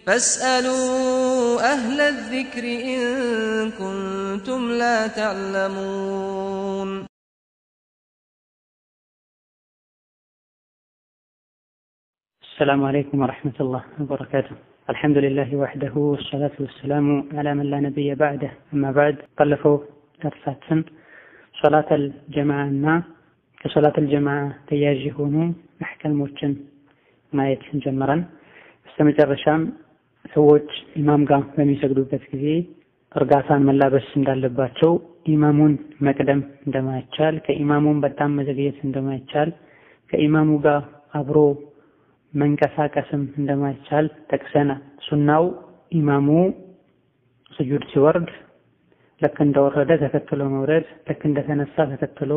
فاسألوا أهل الذكر إن كنتم لا تعلمون السلام عليكم ورحمة الله وبركاته الحمد لله وحده والصلاة والسلام على من لا نبي بعده أما بعد قلفوا درساتن صلاة الجماعة ከሶላት አልጀማዓ ተያያዥ የሆኑ አሕካሞችን ማየት ጀምረን በስተመጨረሻም ሰዎች ኢማም ጋር በሚሰግዱበት ጊዜ እርጋታን መላበስ እንዳለባቸው፣ ኢማሙን መቅደም እንደማይቻል፣ ከኢማሙን በጣም መዘግየት እንደማይቻል፣ ከኢማሙ ጋር አብሮ መንቀሳቀስም እንደማይቻል ጠቅሰናል። ሱናው ኢማሙ ስጁድ ሲወርድ ልክ እንደወረደ ተከትሎ መውረድ፣ ልክ እንደተነሳ ተከትሎ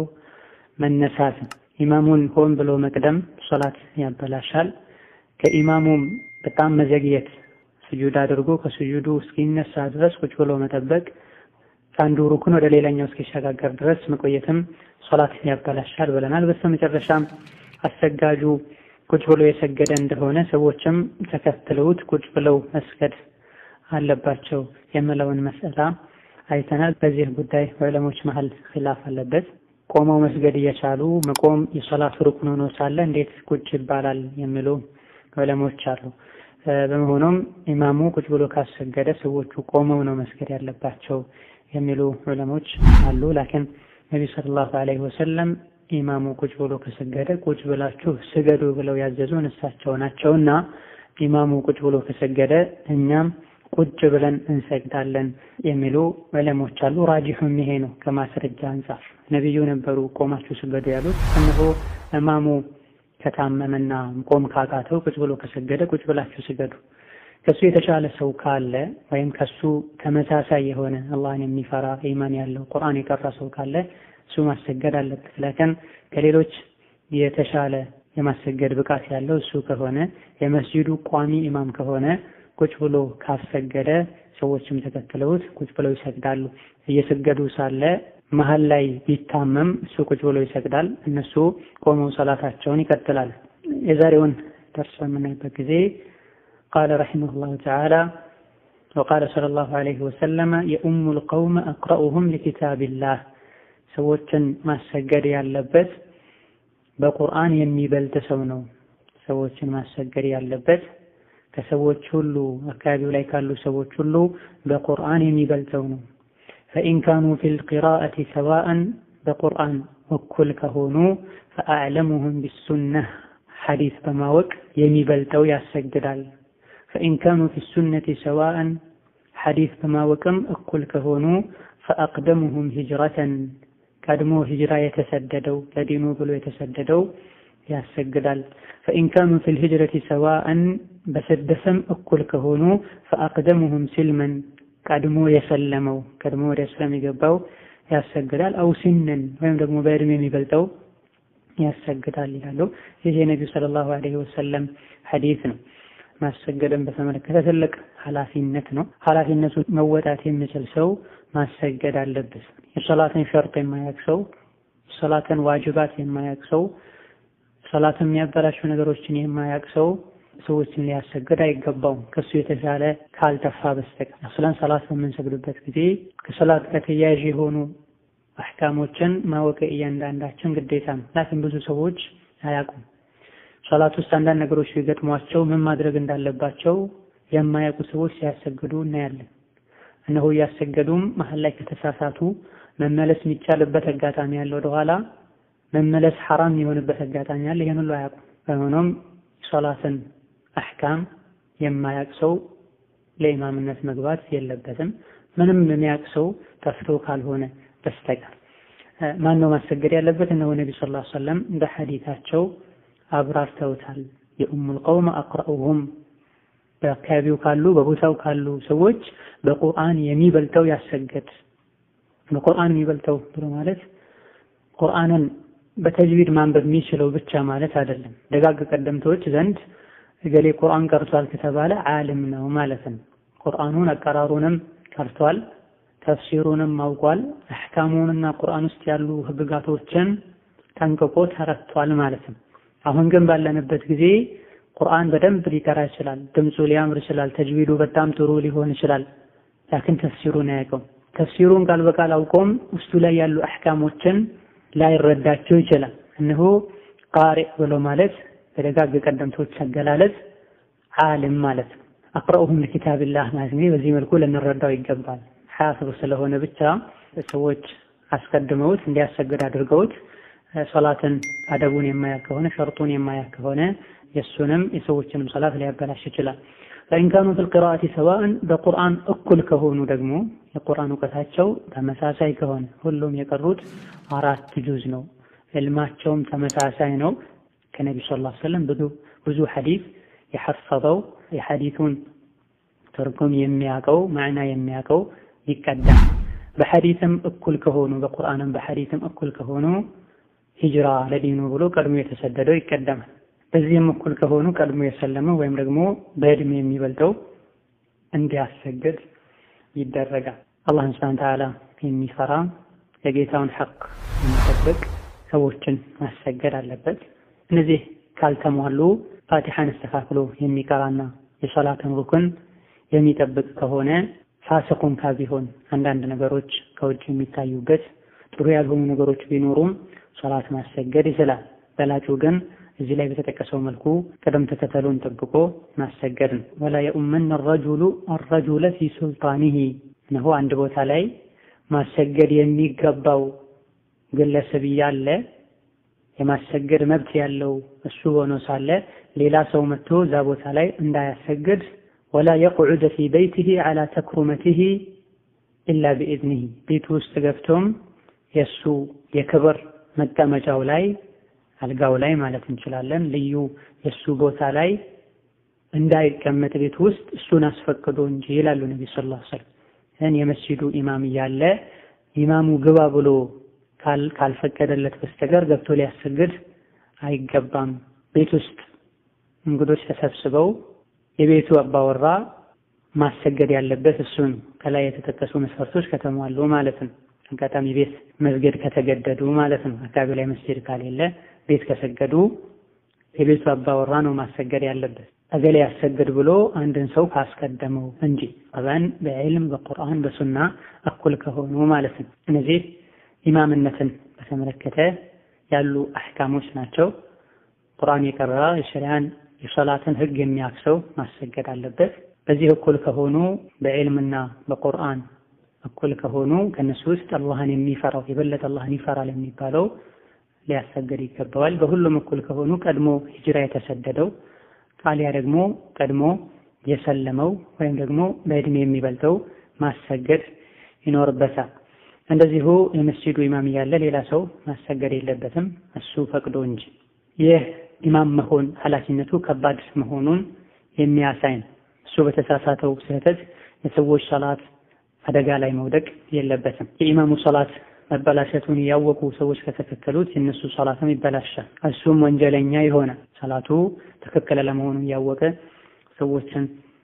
መነሳት ኢማሙን ሆን ብሎ መቅደም ሶላት ያበላሻል። ከኢማሙም በጣም መዘግየት ስጁድ አድርጎ ከስጁዱ እስኪነሳ ድረስ ቁጭ ብሎ መጠበቅ፣ ከአንዱ ሩክን ወደ ሌላኛው እስኪሸጋገር ድረስ መቆየትም ሶላት ያበላሻል ብለናል። በስተመጨረሻም አሰጋጁ ቁጭ ብሎ የሰገደ እንደሆነ ሰዎችም ተከትለውት ቁጭ ብለው መስገድ አለባቸው የምለውን መስአላ አይተናል። በዚህ ጉዳይ ዑለሞች መሀል ኺላፍ አለበት። ቆመው መስገድ እየቻሉ መቆም የሶላት ሩክን ሆኖ ሳለ እንዴት ቁጭ ይባላል የሚሉ ዑለሞች አሉ። በመሆኑም ኢማሙ ቁጭ ብሎ ካሰገደ ሰዎቹ ቆመው ነው መስገድ ያለባቸው የሚሉ ዑለሞች አሉ። ላኪን ነቢ ሰለላሁ ዐለይሂ ወሰለም ኢማሙ ቁጭ ብሎ ከሰገደ ቁጭ ብላችሁ ስገዱ ብለው ያዘዙን እሳቸው ናቸውና ኢማሙ ቁጭ ብሎ ከሰገደ እኛም ቁጭ ብለን እንሰግዳለን የሚሉ ዑለሞች አሉ። ራጂሑም ይሄ ነው ከማስረጃ አንጻር ነቢዩ ነበሩ ቆማችሁ ስገዱ ያሉት። እነሆ እማሙ ከታመመና ቆም ካቃተው ቁጭ ብሎ ከሰገደ ቁጭ ብላችሁ ስገዱ። ከሱ የተሻለ ሰው ካለ ወይም ከሱ ተመሳሳይ የሆነ አላህን የሚፈራ ኢማን ያለው ቁርአን የቀራ ሰው ካለ እሱ ማሰገድ አለበት። ላኪን ከሌሎች የተሻለ የማሰገድ ብቃት ያለው እሱ ከሆነ የመስጂዱ ቋሚ ኢማም ከሆነ ቁጭ ብሎ ካሰገደ ሰዎችም ተከትለውት ቁጭ ብለው ይሰግዳሉ። እየሰገዱ ሳለ መሀል ላይ ቢታመም እሱ ቁጭ ብሎ ይሰግዳል፣ እነሱ ቆመው ሰላታቸውን ይቀጥላል። የዛሬውን ደርስ በምናይበት ጊዜ ቃለ ረሒመሁላሁ ተዓላ ወቃለ ሰለላሁ ዐለይሂ ወሰለመ የኡሙል ቀውመ አቅረኡሁም ሊኪታቢላህ ሰዎችን ማሰገድ ያለበት በቁርአን የሚበልጥ ሰው ነው። ሰዎችን ማሰገድ ያለበት ከሰዎች ሁሉ አካባቢው ላይ ካሉ ሰዎች ሁሉ በቁርአን የሚበልጠው ነው። ፈኢን ካኑ ፊል ቂራአቲ ሰዋአን በቁርአን እኩል ከሆኑ ፈአዕለሙሁም ቢሱነህ ሐዲስ በማወቅ የሚበልጠው ያሰግዳል። ፈኢን ካኑ ፊሱነቲ ሰዋአን ሐዲስ በማወቅም እኩል ከሆኑ ፈአቅደሙሁም ሂጅረተን ቀድሞ ሂጅራ የተሰደደው ለዲኑ ብሎ የተሰደደው ያሰግዳል። ፈኢን ካኑ ፊል ሂጅረቲ ሰዋአን በስደትም እኩል ከሆኑ ፈአቅደሙሁም ሲልመን ቀድሞ የሰለመው ቀድሞ ወደ እስላም የገባው ያሰግዳል። አው ሲነን ወይም ደግሞ በእድሜ የሚበልጠው ያሰግዳል ይላሉ። ይህ የነቢዩ ሰለላሁ ዐለይሂ ወሰለም ሐዲስ ነው። ማሰገድን በተመለከተ ትልቅ ኃላፊነት ነው። ኃላፊነቱን መወጣት የሚችል ሰው ማሰገድ አለበት። የሰላትን ሸርጥ የማያውቅ ሰው፣ የሰላትን ዋጅባት የማያውቅ ሰው፣ ሰላትን የሚያበላሹ ነገሮችን የማያውቅ ሰው ሰዎችን ሊያሰግድ አይገባውም። ከሱ የተሻለ ካልጠፋ በስተቀር አስለን ሰላት በምንሰግድበት ጊዜ ከሰላት ጋር ተያያዥ የሆኑ አሕካሞችን ማወቅ እያንዳንዳችን ግዴታ ነው። ላኪን ብዙ ሰዎች አያውቁም። ሰላት ውስጥ አንዳንድ ነገሮች ቢገጥሟቸው ምን ማድረግ እንዳለባቸው የማያውቁ ሰዎች ሲያሰግዱ እናያለን። እነሆ እያሰገዱም መሀል ላይ ከተሳሳቱ መመለስ የሚቻልበት አጋጣሚ ያለ ወደኋላ መመለስ ሐራም የሆነበት አጋጣሚ አለ። ይህን ሁሉ አያውቁም። በሆኖም ሶላትን አሕካም የማያውቅ ሰው ለኢማምነት መግባት የለበትም። ምንም የሚያውቅ ሰው ጠፍቶ ካልሆነ በስተቀር ማን ነው ማሰገድ ያለበት? እነሆ ነቢ ሰለላሁ ዐለይሂ ወሰለም በሐዲታቸው አብራርተውታል። የኡሙል ቀውም አቅረኡሁም በአካባቢው ካሉ በቦታው ካሉ ሰዎች በቁርአን የሚበልጠው ያሰገድ። በቁርአን የሚበልጠው ብሎ ማለት ቁርአንን በተጅዊድ ማንበብ የሚችለው ብቻ ማለት አይደለም። ደጋግ ቀደምቶች ዘንድ እገሌ ቁርአን ቀርቷል ከተባለ ዓሊም ነው ማለት ነው። ቁርአኑን አቀራሩንም ቀርቷል፣ ተፍሲሩንም አውቋል፣ አሕካሙንና ቁርአን ውስጥ ያሉ ህግጋቶችን ጠንቅቆ ተረድቷል ማለት ነው። አሁን ግን ባለንበት ጊዜ ቁርአን በደንብ ሊቀራ ይችላል፣ ድምፁ ሊያምር ይችላል፣ ተጅዊዱ በጣም ጥሩ ሊሆን ይችላል። ላኪን ተፍሲሩን አያውቀውም። ተፍሲሩን ቃል በቃል አውቆም ውስጡ ላይ ያሉ አሕካሞችን ላይረዳቸው ይችላል። እነሆ ቃሪእ ብሎ ማለት በደጋግ ቀደምቶች አገላለጽ ዓሊም ማለት ነው። አቅረኡሁም ለኪታቢላህ ማለት እንግዲህ በዚህ መልኩ ልንረዳው ይገባል። ሐያፍዝ ስለሆነ ብቻ ሰዎች አስቀድመውት እንዲያሰግድ አድርገውት ሶላትን አደቡን የማያውቅ ከሆነ ሸርጡን የማያውቅ ከሆነ የእሱንም የሰዎችንም ሶላት ሊያበላሽ ይችላል። ፈኢን ካኑ ፊል ቂራአቲ ሰዋእን በቁርአን እኩል ከሆኑ ደግሞ የቁርአን እውቀታቸው ተመሳሳይ ከሆነ ሁሉም የቀሩት አራት ጁዝ ነው፣ ዕልማቸውም ተመሳሳይ ነው። ከነቢ ሰለላሁ ዐለይሂ ወሰለም ብዙ ብዙ ሐዲስ የሐፈዘው የሐዲቱን ትርጉም የሚያውቀው ማዕና የሚያውቀው ይቀዳል። በሐዲስም እኩል ከሆኑ በቁርአንም በሐዲስም እኩል ከሆኑ ሂጅራ ለዲኑ ብሎ ቀድሞ የተሰደደው ይቀደማል። በዚህም እኩል ከሆኑ ቀድሞ የሰለመው ወይም ደግሞ በዕድሜ የሚበልጠው እንዲያሰግድ ይደረጋል። አላህን ሱብሓነሁ ወተዓላ የሚፈራ የጌታውን ሐቅ የሚጠብቅ ሰዎችን ማሰገድ አለበት። እነዚህ ካልተሟሉ ፋቲሐን አስተካክሎ የሚቀራና የሶላትን ሩክን የሚጠብቅ ከሆነ ፋሲቅ እንኳ ቢሆን አንዳንድ ነገሮች ከውጭ የሚታዩበት ጥሩ ያልሆኑ ነገሮች ቢኖሩም ሶላት ማሰገድ ይችላል። በላጩ ግን እዚህ ላይ በተጠቀሰው መልኩ ቅደም ተከተሉን ጠብቆ ማሰገድ ነው። ወላ የኡመነ ረጁሉ አረጁለ ፊ ሱልጣኒሂ እነሆ አንድ ቦታ ላይ ማሰገድ የሚገባው ግለሰብ እያለ የማሰገድ መብት ያለው እሱ ሆኖ ሳለ ሌላ ሰው መጥቶ እዛ ቦታ ላይ እንዳያሰግድ ወላ የቅዑደ ፊ በይቲሂ ዐላ ተክሩመቲሂ ኢላ ቢኢዝኒሂ ቤቱ ውስጥ ገብቶም የእሱ የክብር መቀመጫው ላይ አልጋው ላይ ማለት እንችላለን ልዩ የእሱ ቦታ ላይ እንዳይቀመጥ ቤት ውስጥ እሱን አስፈቅዶ እንጂ ይላሉ ነቢ ሰለላሁ ዐለይሂ ወሰለም። እን የመስጂዱ ኢማም እያለ ኢማሙ ግባ ብሎ ካልፈቀደለት በስተቀር ገብቶ ሊያሰግድ አይገባም። ቤት ውስጥ እንግዶች ተሰብስበው የቤቱ አባወራ ማሰገድ ያለበት እሱን ከላይ የተጠቀሱ መስፈርቶች ከተሟሉ ማለት ነው። አጋጣሚ ቤት መስገድ ከተገደዱ ማለት ነው። አካባቢ ላይ መስጊድ ካሌለ ቤት ከሰገዱ የቤቱ አባወራ ነው ማሰገድ ያለበት። እገሌ ያሰግድ ብሎ አንድን ሰው ካስቀደመው እንጂ አባን በዕልም በቁርአን በሱና እኩል ከሆኑ ማለት ነው። እነዚህ ኢማምነትን በተመለከተ ያሉ አሕካሞች ናቸው። ቁርአን የቀራ የሸሪያን የሶላትን ህግ የሚያክሰው ማሰገድ አለበት። በዚህ እኩል ከሆኑ በዕልምና በቁርአን እኩል ከሆኑ ከነሱ ውስጥ አላህን የሚፈራው የበለጠ አላህን ይፈራል የሚባለው ሊያሰገድ ይገባዋል። በሁሉም እኩል ከሆኑ ቀድሞ ሂጅራ የተሰደደው ጣሊያ ደግሞ ቀድሞ የሰለመው ወይም ደግሞ በእድሜ የሚበልጠው ማሰገድ ይኖርበታል። እንደዚሁ የመስጂዱ ኢማም እያለ ሌላ ሰው ማሰገድ የለበትም እሱ ፈቅዶ እንጂ። ይህ ኢማም መሆን ኃላፊነቱ ከባድ መሆኑን የሚያሳይ ነው። እሱ በተሳሳተው ስህተት የሰዎች ሰላት አደጋ ላይ መውደቅ የለበትም። የኢማሙ ሰላት መበላሸቱን ያወቁ ሰዎች ከተከተሉት የእነሱ ሰላትም ይበላሻል። እሱም ወንጀለኛ ይሆናል። ሰላቱ ትክክል ለመሆኑን ያወቀ ሰዎችን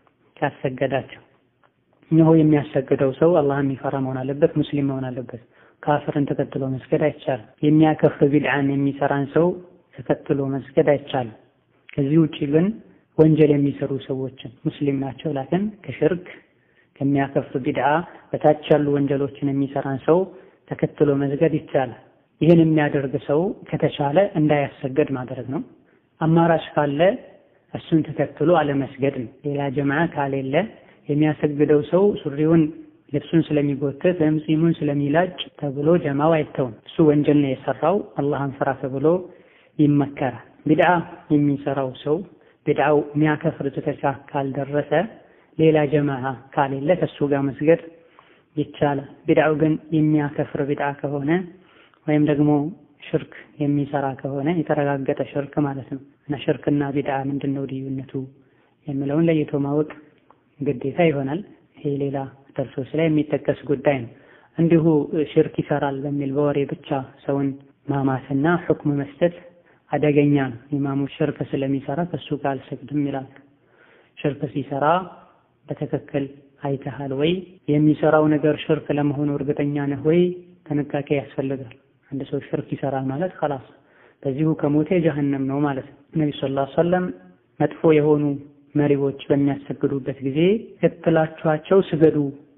ካሰገዳቸው እነሆ የሚያሰግደው ሰው አላህ የሚፈራ መሆን አለበት፣ ሙስሊም መሆን አለበት። ካፍርን ተከትሎ መስገድ አይቻልም። የሚያከፍር ቢድዓን የሚሰራን ሰው ተከትሎ መስገድ አይቻልም። ከዚህ ውጪ ግን ወንጀል የሚሰሩ ሰዎችን ሙስሊም ናቸው፣ ላኪን ከሽርክ ከሚያከፍር ቢድዓ በታች ያሉ ወንጀሎችን የሚሰራን ሰው ተከትሎ መስገድ ይቻላል። ይህን የሚያደርግ ሰው ከተቻለ እንዳያሰገድ ማድረግ ነው። አማራጭ ካለ እሱን ተከትሎ አለመስገድ ነው። ሌላ ጀማዓ ካሌለ የሚያሰግደው ሰው ሱሪውን ልብሱን ስለሚጎትት ወይም ጺሙን ስለሚላጭ ተብሎ ጀማው አይተውም። እሱ ወንጀል ነው የሰራው፣ አላህን ፍራ ተብሎ ይመከራል። ቢድዓ የሚሰራው ሰው ቢድዓው የሚያከፍር ደረጃ ካልደረሰ ሌላ ጀማዓ ካሌለ ከእሱ ጋር መስገድ ይቻላል። ቢድዓው ግን የሚያከፍር ቢድዓ ከሆነ ወይም ደግሞ ሽርክ የሚሰራ ከሆነ የተረጋገጠ ሽርክ ማለት ነው እና ሽርክና ቢድዓ ምንድን ነው ልዩነቱ የሚለውን ለይቶ ማወቅ ግዴታ ይሆናል። ይሄ ሌላ ደርሶች ላይ የሚጠቀስ ጉዳይ ነው። እንዲሁ ሽርክ ይሰራል በሚል በወሬ ብቻ ሰውን ማማትና ሁክም መስጠት አደገኛ ነው። ኢማሙ ሽርክ ስለሚሰራ ከሱ ጋር አልሰግድም ይላል። ሽርክ ሲሰራ በትክክል አይተሃል ወይ? የሚሰራው ነገር ሽርክ ለመሆኑ እርግጠኛ ነህ ወይ? ጥንቃቄ ያስፈልጋል። አንድ ሰው ሽርክ ይሰራል ማለት خلاص በዚሁ ከሞተ ጀሀነም ነው ማለት ነው። ነብዩ ሰለላሁ ዐለይሂ ወሰለም መጥፎ የሆኑ መሪዎች በሚያሰግዱበት ጊዜ እክላችኋቸው ስገዱ።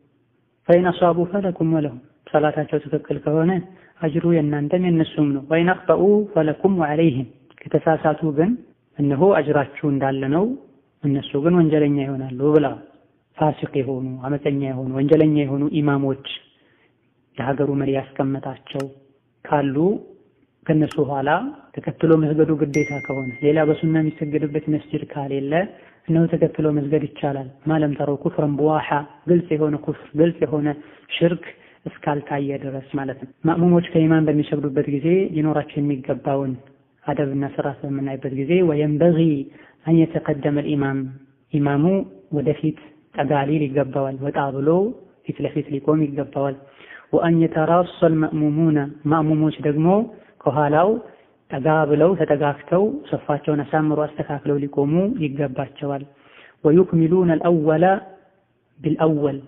ፈኢን አሷቡ ፈለኩም ወለሁም ሰላታቸው ትክክል ከሆነ አጅሩ የእናንተም የእነሱም ነው። ወኢን አኽጠኡ ፈለኩም ወዐለይህም ከተሳሳቱ ግን እነሆ አጅራችሁ እንዳለ ነው፣ እነሱ ግን ወንጀለኛ ይሆናሉ ብላ ፋሲቅ የሆኑ አመፀኛ የሆኑ ወንጀለኛ የሆኑ ኢማሞች የሀገሩ መሪ ያስቀመጣቸው ካሉ ከነሱ ኋላ ተከትሎ መስገዱ ግዴታ ከሆነ ሌላ በሱና የሚሰገድበት መስጅድ ካሌለ እነሆ ተከትሎ መስገድ ይቻላል። ማለም ተረው ኩፍረን በዋሓ ግልጽ የሆነ ኩፍር ግልጽ የሆነ ሽርክ እስካልታየ ድረስ ማለት ነው። ማእሙሞች ከኢማም በሚሰግዱበት ጊዜ ሊኖራቸው የሚገባውን አደብና ስርዓት በምናይበት ጊዜ ወየንበጊ አን የተቀደመ ኢማም ኢማሙ ወደፊት ጠጋ ሊል ይገባዋል። ወጣ ብሎ ፊት ለፊት ሊቆም ይገባዋል። ወአን የተራሰል መእሙሙነ ማእሙሞች ደግሞ ከኋላው ጠጋ ብለው ተጠጋግተው ሰፋቸውን አሳምሮ አስተካክለው ሊቆሙ ይገባቸዋል። ወዩክሚሉነ አልአወለ ቢልአወል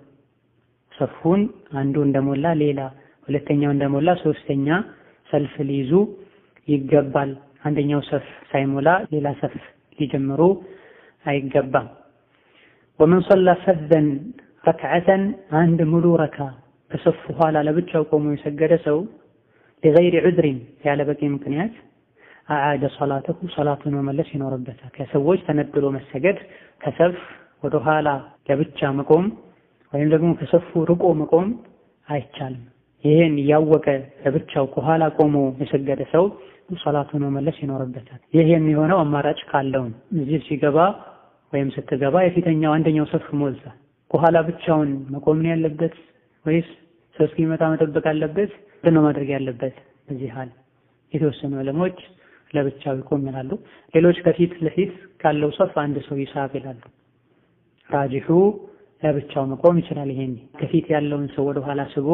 ሰፉን አንዱ እንደሞላ ሌላ ሁለተኛው እንደሞላ ሶስተኛ ሰልፍ ሊይዙ ይገባል። አንደኛው ሰፍ ሳይሞላ ሌላ ሰፍ ሊጀምሩ አይገባም። ወመን ሰላ ፈዘን ረክዓተን አንድ ሙሉ ረካ ከሰፉ ኋላ ለብቻው ቆሞ የሰገደ ሰው ሊገይሪ ዑዝሪን ያለ በቂ ምክንያት አዓደ ሰላተሁ ሰላቱን መመለስ ይኖርበታል። ከሰዎች ተነጥሎ መሰገድ ከሰፍ ወደ ኋላ ለብቻ መቆም ወይም ደግሞ ከሰፉ ርቆ መቆም አይቻልም። ይህን እያወቀ ለብቻው ከኋላ ቆሞ የሰገደ ሰው ሰላቱን መመለስ ይኖርበታል። ይህ የሚሆነው አማራጭ ካለውን እዚህ ሲገባ ወይም ስትገባ የፊተኛው አንደኛው ሰፍ ሞልታ ከኋላ ብቻውን መቆም ነው ያለበት ወይስ ሰው እስኪመጣ መጠበቅ አለበት? ምንድን ነው ማድረግ ያለበት? በዚህ ሀል የተወሰኑ ዕለሞች ለብቻው ይቆም ይላሉ። ሌሎች ከፊት ለፊት ካለው ሰፍ አንድ ሰው ይሳብ ይላሉ። ራጅሑ ለብቻው መቆም ይችላል። ይሄን ከፊት ያለውን ሰው ወደ ኋላ ስቦ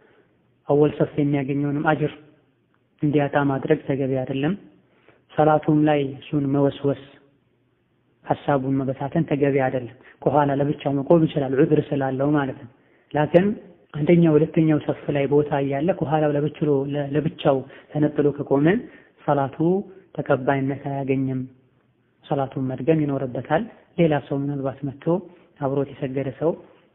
አወል ሰፍ የሚያገኘውንም አጅር እንዲያጣ ማድረግ ተገቢ አይደለም። ሰላቱም ላይ እሱን መወስወስ ሀሳቡን መበታተን ተገቢ አይደለም። ከኋላ ለብቻው መቆም ይችላል ዑዝር ስላለው ማለት ነው። ላኪን አንደኛው ሁለተኛው ሰፍ ላይ ቦታ እያለ ከኋላው ለብቻው ለብቻው ተነጥሎ ከቆመ ሰላቱ ተቀባይነት አያገኝም። ሰላቱን መድገም ይኖርበታል። ሌላ ሰው ምናልባት መጥቶ አብሮት የሰገደ ሰው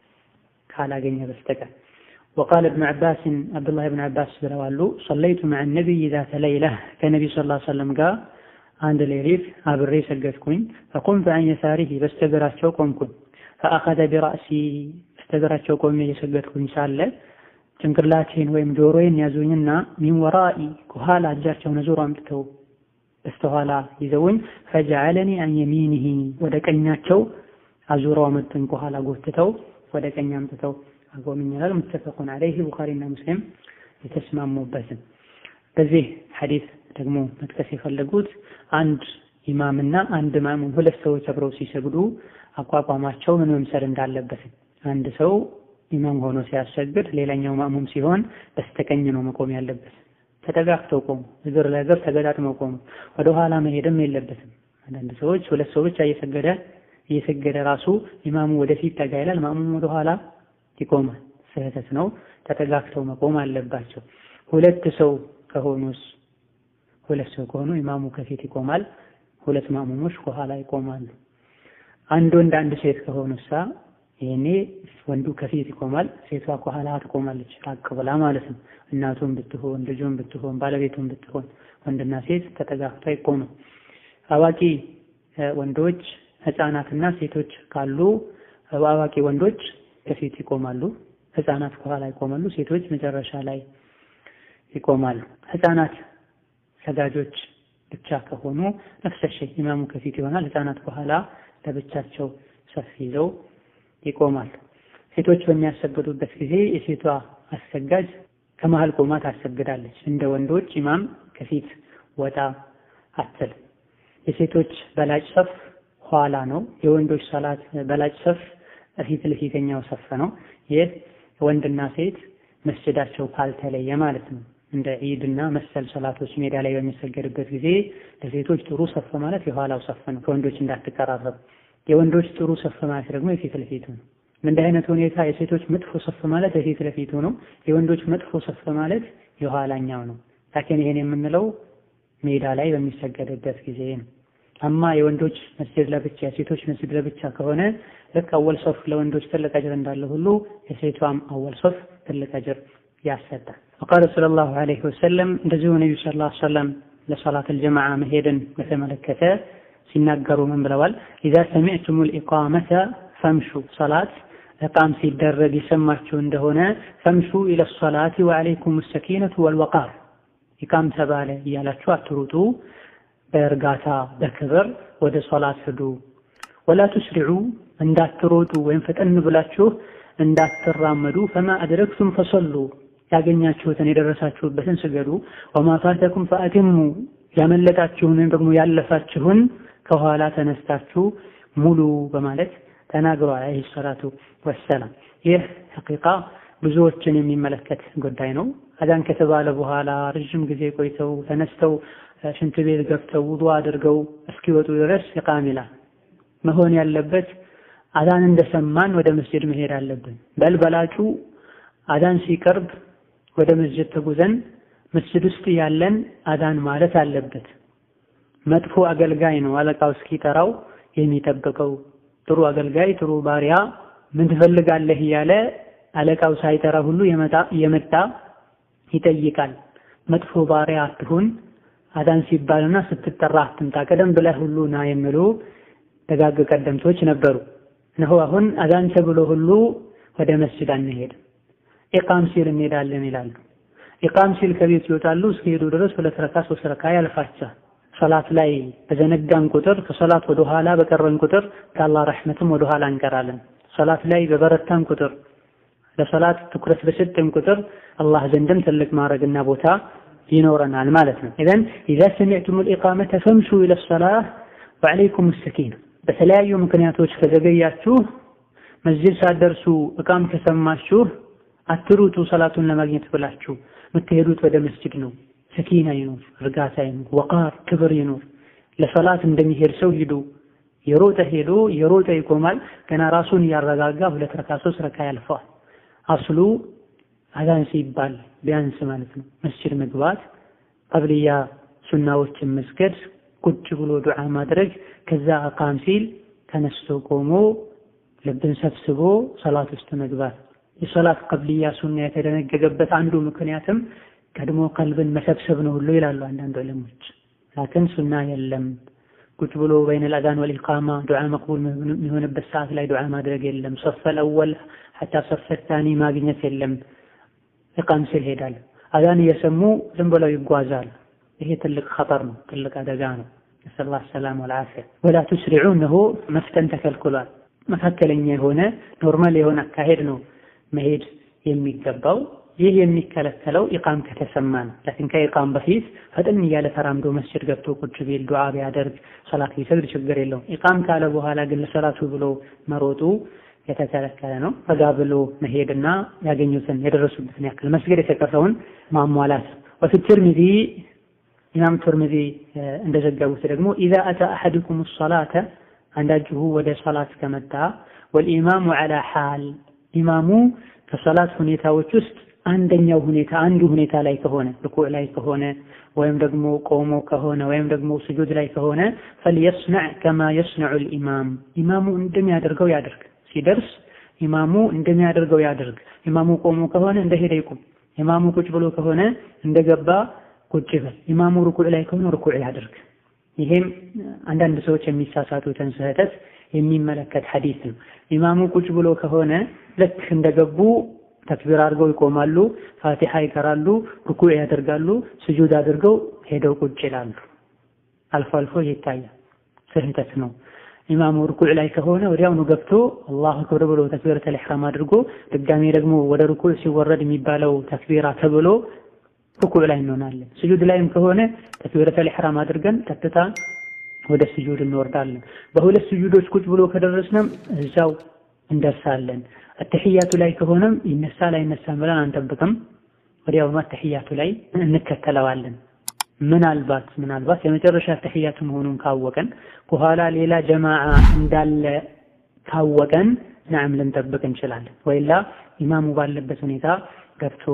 ካላገኘ በስተቀር وقال ابن عباس عبد الله بن عباس ብለዋሉ صليت مع النبي ذات ليلة ከነቢ صلى الله عليه وسلم ጋር አንድ ሌሊት አብሬ ሰገድኩኝ فقمت عن يساره በስተግራቸው ቆምኩኝ فأخذ برأسي በስተግራቸው ቆሜ እየሰገድኩኝ ሳለ ጭንቅላቴን ወይም ጆሮዬን ያዙኝና ሚን ወራኢ ከኋላ እጃቸውን ዞሮ አምጥተው በስተኋላ ይዘውኝ ፈጀዐለኒ አን የሚኒሂ ወደ ቀኛቸው አዙረው አመጡኝ። ከኋላ ጎትተው ወደ ቀኝ አምጥተው አቆሙኝ ይላል። ሙተፈቁን ዐለይሂ ቡኻሪና ሙስሊም የተስማሙበትን። በዚህ ሐዲስ ደግሞ መጥቀስ የፈለጉት አንድ ኢማምና አንድ ማሙም ሁለት ሰዎች አብረው ሲሰግዱ አቋቋማቸው ምን መምሰል እንዳለበት አንድ ሰው ኢማም ሆኖ ሲያሰግድ ሌላኛው ማሙም ሲሆን በስተቀኝ ነው መቆም ያለበት። ተጠጋግተው ቆሙ፣ እግር ለእግር ተገጣጥመው ቆሙ። ወደ ኋላ መሄድም የለበትም። አንዳንድ ሰዎች ሁለት ሰው ብቻ እየሰገደ እየሰገደ ራሱ ኢማሙ ወደፊት ጠጋ ይላል፣ ማሙም ወደ ኋላ ይቆማል። ስህተት ነው። ተጠጋግተው መቆም አለባቸው። ሁለት ሰው ከሆኑስ ሁለት ሰው ከሆኑ ኢማሙ ከፊት ይቆማል፣ ሁለት ማሙሞች ከኋላ ይቆማሉ። አንድ ወንድ አንድ ሴት ከሆኑሳ ይሄኔ ወንዱ ከፊት ይቆማል፣ ሴቷ ከኋላ ትቆማለች፣ ራቅ ብላ ማለት ነው። እናቱም ብትሆን ልጁም ብትሆን ባለቤቱም ብትሆን ወንድና ሴት ተጠጋግተው አይቆሙም። አዋቂ ወንዶች ህፃናትና ሴቶች ካሉ አዋቂ ወንዶች ከፊት ይቆማሉ፣ ህፃናት ከኋላ ይቆማሉ፣ ሴቶች መጨረሻ ላይ ይቆማሉ። ህፃናት ሰጋጆች ብቻ ከሆኑ ነፍሰ ኢማሙ ከፊት ይሆናል፣ ህፃናት ከኋላ ለብቻቸው ሰፍ ይዘው ይቆማል። ሴቶች በሚያሰግዱበት ጊዜ የሴቷ አሰጋጅ ከመሃል ቆማ ታሰግዳለች። እንደ ወንዶች ኢማም ከፊት ወጣ አትል። የሴቶች በላጭ ሰፍ ኋላ ነው። የወንዶች ሰላት በላጭ ሰፍ ፊት ለፊተኛው ሰፍ ነው። ይህ ወንድና ሴት መስጅዳቸው ካልተለየ ማለት ነው። እንደ ዒድና መሰል ሰላቶች ሜዳ ላይ በሚሰገድበት ጊዜ ለሴቶች ጥሩ ሰፍ ማለት የኋላው ሰፍ ነው፣ ከወንዶች እንዳትቀራረቡ። የወንዶች ጥሩ ሰፍ ማለት ደግሞ የፊት ለፊቱ ነው። እንዲህ አይነት ሁኔታ የሴቶች መጥፎ ሰፍ ማለት የፊት ለፊቱ ነው። የወንዶች መጥፎ ሰፍ ማለት የኋላኛው ነው። ላኪን ይሄን የምንለው ሜዳ ላይ በሚሰገድበት ጊዜ ነው። አማ የወንዶች መስጂድ ለብቻ የሴቶች መስጂድ ለብቻ ከሆነ ልክ አወል ሶፍ ለወንዶች ትልቅ አጅር እንዳለ ሁሉ የሴቷም አወል ሶፍ ትልቅ አጅር ያሰጣል። ወቃለ ሰለላሁ ዐለይሂ ወሰለም እንደዚሁ ነቢዩ ሰለላሁ ዐለይሂ ወሰለም ለሰላት አልጀማዓ መሄድን በተመለከተ ሲናገሩ ምን ብለዋል? ኢዛ ሰሚዕቱሙል ኢቃመተ ፈምሹ ሰላት እቃም ሲደረግ የሰማችሁ እንደሆነ ፈምሹ ኢለ ሰላቲ ወዐለይኩም ሰኪነቱ ወልወቃር ኢቃም ተባለ እያላችሁ አትሩጡ፣ በእርጋታ በክብር ወደ ሶላት ሂዱ። ወላ ቱስሪዑ እንዳትሮጡ ወይም ፈጠን ብላችሁ እንዳትራመዱ። ፈማ አድረክቱም ፈሰሉ ያገኛችሁትን የደረሳችሁበትን ስገዱ። ወማ ፋተኩም ፈአቲሙ ያመለጣችሁን ወይም ደግሞ ያለፋችሁን ከኋላ ተነስታችሁ ሙሉ በማለት ተናግሯል አለይሂ ሰላቱ ወሰላም። ይህ ሐቂቃ ብዙዎችን የሚመለከት ጉዳይ ነው። አዛን ከተባለ በኋላ ረዥም ጊዜ ቆይተው ተነስተው ሽንት ቤት ገብተው ውዱ አድርገው እስኪወጡ ድረስ ኢቃም ይላል። መሆን ያለበት አዛን እንደሰማን ወደ መስጂድ መሄድ አለብን። በል በላጩ አዛን ሲቀርብ ወደ መስጂድ ተጉዘን መስጂድ ውስጥ ያለን አዛን ማለት አለበት። መጥፎ አገልጋይ ነው አለቃው እስኪጠራው የሚጠብቀው። ጥሩ አገልጋይ ጥሩ ባሪያ ምን ትፈልጋለህ እያለ አለቃው ሳይጠራ ሁሉ የመጣ ይጠይቃል። መጥፎ ባሪያ አትሁን። አዛን ሲባልና ስትጠራ አትምጣ፣ ቀደም ብለህ ሁሉ ና የሚሉ ደጋግ ቀደምቶች ነበሩ። እነሆ አሁን አዛን ተብሎ ሁሉ ወደ መስጂድ አንሄድም፣ ኢቃም ሲል እንሄዳለን ይላሉ። ኢቃም ሲል ከቤት ይወጣሉ። እስከሄዱ ድረስ ሁለት ረካ ሶስት ረካ ያልፋቸዋል። ሶላት ላይ በዘነጋን ቁጥር ከሶላት ወደ ኋላ በቀረን ቁጥር ከአላህ ረሕመትም ወደ ኋላ እንቀራለን። ሶላት ላይ በበረታን ቁጥር ለሶላት ትኩረት በሰጠን ቁጥር አላህ ዘንድም ትልቅ ማድረግና ቦታ ይኖረናል ማለት ነው። ኢዘን ኢዛ ሰሚዕቱሙል ኢቃመተ ፈምሹ ኢለ ሰላህ ወዐለይኩም ሰኪና። በተለያዩ ምክንያቶች ከዘገያችሁ መስጂድ ሳትደርሱ እቃም ከሰማችሁ አትሩጡ፣ ሰላቱን ለማግኘት ብላችሁ የምትሄዱት ወደ መስጂድ ነው። ሰኪና ይኖር፣ እርጋታ ይኖር፣ ወቃር ክብር ይኖር። ለሰላት እንደሚሄድ ሰው ሂዱ። የሮጠ ሄዶ የሮጠ ይቆማል። ገና ራሱን እያረጋጋ ሁለት ረካ ሶስት ረካ ያልፈዋል። አስሉ አዛን ሲባል ቢያንስ ማለት ነው መስጂድ መግባት፣ ቀብልያ ሱናዎችን መስገድ፣ ቁጭ ብሎ ዱዓ ማድረግ፣ ከዛ አቃም ሲል ተነስቶ ቆሞ ልብን ሰብስቦ ሰላት ውስጥ መግባት። የሰላት ቀብልያ ሱና የተደነገገበት አንዱ ምክንያትም ቀድሞ ቀልብን መሰብሰብ ነው ሁሉ ይላሉ አንዳንድ ዑለሞች። ላኪን ሱና የለም። ቁጭ ብሎ በይነል አዛን ወልኢቃማ ዱዓ መቅቡል የሚሆንበት ሰዓት ላይ ዱዓ ማድረግ የለም። ሶፈል አወል ሐታ ሶፈል ታኒ ማግኘት የለም። ኢቃም ሲል ሄዳል። አዛን እየሰሙ ዝም ብለው ይጓዛል። ይሄ ትልቅ ኸጠር ነው፣ ትልቅ አደጋ ነው። ነስአሉላህ ሰላም ወልዓፊያ። ወላ ቱስሪዑ እነሆ መፍጠን ተከልክሏል። መካከለኛ የሆነ ኖርማል የሆነ አካሄድ ነው መሄድ የሚገባው። ይህ የሚከለከለው ኢቃም ከተሰማ ነው። ላኪን ከኢቃም በፊት ፈጥን እያለ ተራምዶ መስጂድ ገብቶ ቁጭ ቢል ዱዓ ቢያደርግ ሰላት ቢሰግድ ችግር የለውም። ኢቃም ካለ በኋላ ግን ለሰላቱ ብሎ መሮጡ የተከለከለ ነው። ረጋ ብሎ መሄድና ያገኙትን የደረሱበትን ያክል መስገድ የተቀረውን ማሟላት። ወፊ ትርሚዚ ኢማም ትርሚዚ እንደዘገቡት ደግሞ ኢዛ አታ አሐድኩም ሰላተ አንዳችሁ ወደ ሰላት ከመጣ ወልኢማሙ ዐላ ሓል ኢማሙ ከሰላት ሁኔታዎች ውስጥ አንደኛው ሁኔታ አንዱ ሁኔታ ላይ ከሆነ ርኩዕ ላይ ከሆነ ወይም ደግሞ ቆሞ ከሆነ ወይም ደግሞ ስጁድ ላይ ከሆነ ፈልየስነዕ ከማ የስነዑ ልኢማም ኢማሙ እንደሚያደርገው ያድርግ። ሲደርስ ኢማሙ እንደሚያደርገው ያድርግ። ኢማሙ ቆሞ ከሆነ እንደሄደ ይቁም። ኢማሙ ቁጭ ብሎ ከሆነ እንደገባ ቁጭ ይበል። ኢማሙ ርኩዕ ላይ ከሆነ ርኩዕ ያድርግ። ይሄም አንዳንድ ሰዎች የሚሳሳቱትን ስህተት የሚመለከት ሐዲስ ነው። ኢማሙ ቁጭ ብሎ ከሆነ ልክ እንደገቡ ተክቢር አድርገው ይቆማሉ፣ ፋቲሓ ይቀራሉ፣ ርኩዕ ያደርጋሉ፣ ስጁድ አድርገው ሄደው ቁጭ ይላሉ። አልፎ አልፎ ይታያል። ስህተት ነው። ኢማሙ ርኩዕ ላይ ከሆነ ወዲያውኑ ገብቶ አላሁ አክበር ብሎ ተክቢረተል ኢሕራም አድርጎ ድጋሜ ደግሞ ወደ ርኩዕ ሲወረድ የሚባለው ተክቢራ ተብሎ ርኩዕ ላይ እንሆናለን። ስጁድ ላይም ከሆነ ተክቢረተል ኢሕራም አድርገን ቀጥታ ወደ ስጁድ እንወርዳለን። በሁለት ስጁዶች ቁጭ ብሎ ከደረስንም እዛው እንደርሳለን። አተሕያቱ ላይ ከሆነም ይነሳል አይነሳም ብለን አንጠብቅም። ወዲያውኑ አተሕያቱ ላይ እንከተለዋለን። ምናልባት ምናልባት የመጨረሻ አተሕያቱ መሆኑን ካወቀን በኋላ ሌላ ጀማዓ እንዳለ ካወቀን ነዓም ልንጠብቅ እንችላለን። ወይላ ኢማሙ ባለበት ሁኔታ ገብቶ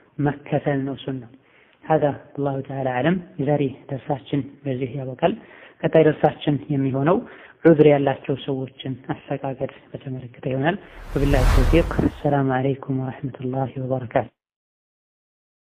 መከተል ነው ሱና። ሀዛ አላሁ ተዓላ አዕለም። የዛሬ ደርሳችን በዚህ ያበቃል። ቀጣይ ደርሳችን የሚሆነው ዑዝር ያላቸው ሰዎችን አፈቃቀድ በተመለከተ ይሆናል። ወቢላሂ ተውፊቅ። አሰላሙ አለይኩም ወረሕመቱላሂ ወበረካቱ።